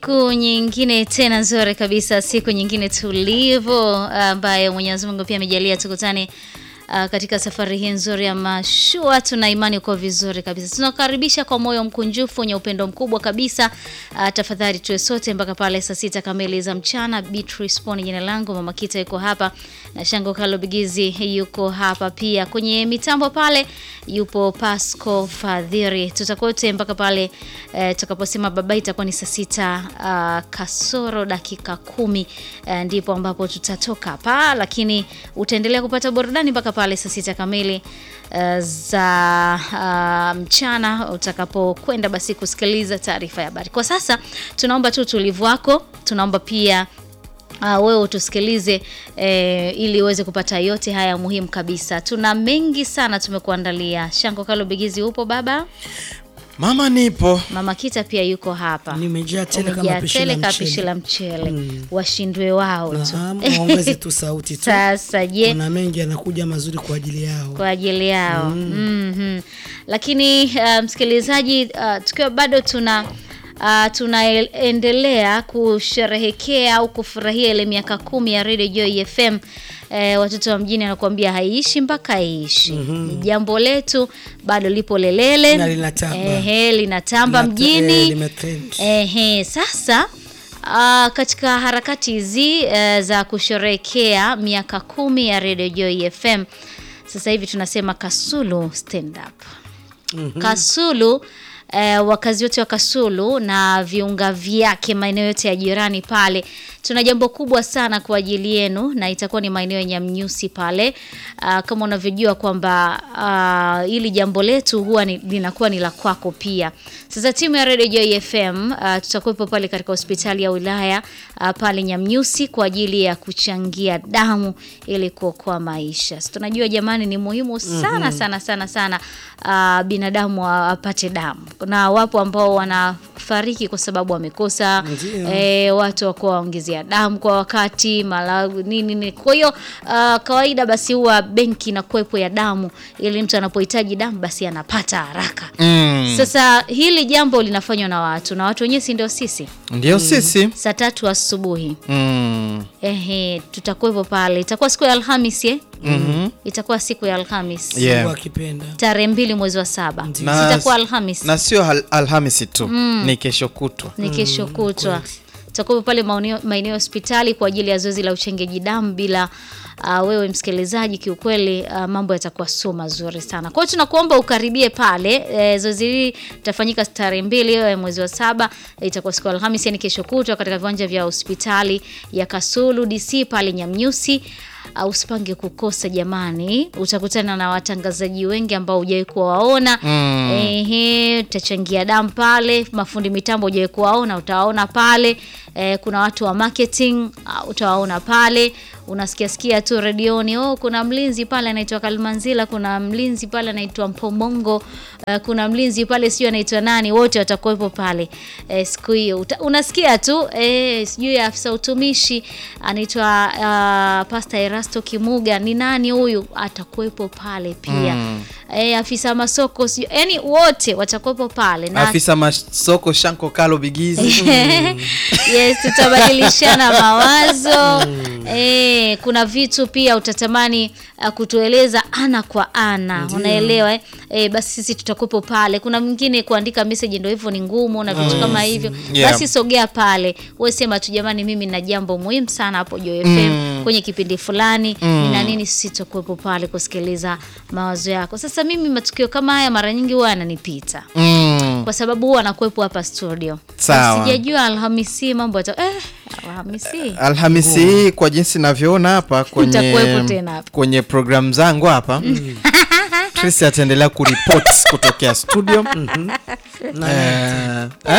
Siku nyingine tena nzuri kabisa, siku nyingine tulivu ambayo Mwenyezi Mungu pia amejalia tukutane uh, katika safari hii nzuri ya mashua. Tuna imani uko vizuri kabisa, tunakaribisha kwa moyo mkunjufu wenye upendo mkubwa kabisa. Uh, tafadhali tuwe sote mpaka pale saa sita kamili za mchana. Beatrice Poni jina langu, Mama Kita yuko hapa na Shango Kalo Bigizi yuko hapa pia. Kwenye mitambo pale yupo Pasco Fadhiri. Tutakuwa wote mpaka pale eh, tutakaposema baba, itakuwa ni saa sita uh, kasoro dakika kumi eh, ndipo ambapo tutatoka hapa, lakini utaendelea kupata burudani mpaka pale saa sita kamili uh, za uh, mchana utakapokwenda basi kusikiliza taarifa ya habari. Kwa sasa tunaomba tu utulivu wako, tunaomba pia Uh, wewe utusikilize eh, ili uweze kupata yote haya muhimu kabisa. Tuna mengi sana tumekuandalia. Shango Kalo Bigizi, upo baba? Mama nipo. Mama Kita pia yuko hapa. Nimejaa tele kama Umejaa pishi tele la kama mchele. pishi la mchele. Washindwe wao tu. Naam, waongeze tu sauti tu. Sasa je, Kuna mengi yanakuja mazuri kwa ajili yao. kwa ajili yao Mhm. Lakini uh, msikilizaji, uh, tukiwa bado tuna uh, tunaendelea kusherehekea au kufurahia ile miaka kumi ya Radio Joy FM. Eh, watoto wa mjini anakuambia haiishi mpaka iishi. Ni jambo letu bado lipo lelele Na linatamba. Ehe, linatamba Lina- mjini eh, limetrend. Ehe, sasa uh, katika harakati hizi uh, za kusherehekea miaka kumi ya Radio Joy FM, sasa hivi tunasema Kasulu stand up. Kasulu eh, wakazi wote wa Kasulu na viunga vyake maeneo yote ya jirani pale, tuna jambo kubwa sana kwa ajili yenu, na itakuwa ni maeneo ya Nyamnyusi pale. Ah, kama unavyojua kwamba ah, hili jambo letu huwa ni, linakuwa ni la kwako pia. Sasa timu ya Radio Joy FM uh, tutakuwepo pale katika hospitali ya wilaya uh, pale Nyamnyusi kwa ajili ya kuchangia damu ili kuokoa maisha. So, tunajua jamani, ni muhimu sana sana sana sana uh, binadamu a- apate damu, na wapo ambao wanafariki kwa sababu wamekosa Ndio. eh, watu wakuwa waongezea damu kwa wakati mala nini nini. Kwa hiyo uh, kawaida basi huwa benki na kuwepo ya damu ili mtu anapohitaji damu basi anapata haraka. Mm. Sasa hili jambo linafanywa na watu na watu wenyewe, si ndio sisi? Ndio sisi. Saa tatu asubuhi Mm. ehe, tutakuwepo pale. Itakuwa siku ya Alhamis eh? Mhm. Itakuwa siku ya Alhamis Yeah. Mungu akipenda. tarehe mbili mwezi wa saba Na- itakuwa Alhamis Na sio al Alhamisi tu, ni kesho kutwa. ni kesho kutwa. Tutakuwa pale maeneo maeneo ya hospitali kwa ajili ya zoezi la uchengeji damu bila uh, wewe msikilizaji, kiukweli uh, mambo yatakuwa sio mazuri sana. Kwa hiyo tunakuomba ukaribie pale. E, zoezi hili litafanyika tarehe mbili ya mwezi wa saba, e, itakuwa siku ya Alhamisi, yani kesho kutwa katika viwanja vya hospitali ya Kasulu DC pale Nyamnyusi. Uh, usipange kukosa jamani, utakutana na watangazaji wengi ambao hujawahi kuwaona. Ehe, utachangia damu pale, mafundi mitambo hujawahi kuwaona, utawaona pale. Eh, kuna watu wa marketing uh, utawaona pale. Unasikia sikia tu redioni, oh, kuna mlinzi pale anaitwa Kalmanzila, kuna mlinzi pale anaitwa Mpomongo, uh, kuna mlinzi pale sijui anaitwa nani, wote watakuwepo pale eh, siku hiyo. Uta- Unasikia tu eh, sijui afisa utumishi anaitwa uh, Pastor Erasto Kimuga, ni nani huyu? Atakuwepo pale pia eh, afisa masoko sijui, yani wote watakuwepo pale na Afisa masoko Shanko Kalo Bigizi. yes, tutabadilishana mawazo eh, kuna vitu pia utatamani uh, kutueleza ana kwa ana, unaelewa eh? Eh, basi sisi tutakuwepo pale. Kuna mwingine kuandika message ndio hivyo ni ngumu na vitu kama hivyo Yeah. basi sogea pale, wewe sema tu jamani, mimi na jambo muhimu sana hapo Joy FM kwenye kipindi fulani nina nini, sisi tutakuwepo pale kusikiliza mawazo yako. Sasa mimi matukio kama haya mara nyingi huwa yananipita Mm. kwa sababu huwa anakuwepo hapa studio. Sawa. Sijajua Alhamisi mambo yata eh, Alhamisi Alhamisi hii kwa jinsi navyoona hapa Utakuwepo kwenye tena hapa. kwenye programu zangu hapa Tracy ataendelea kuripoti kutokea studio Na Eh,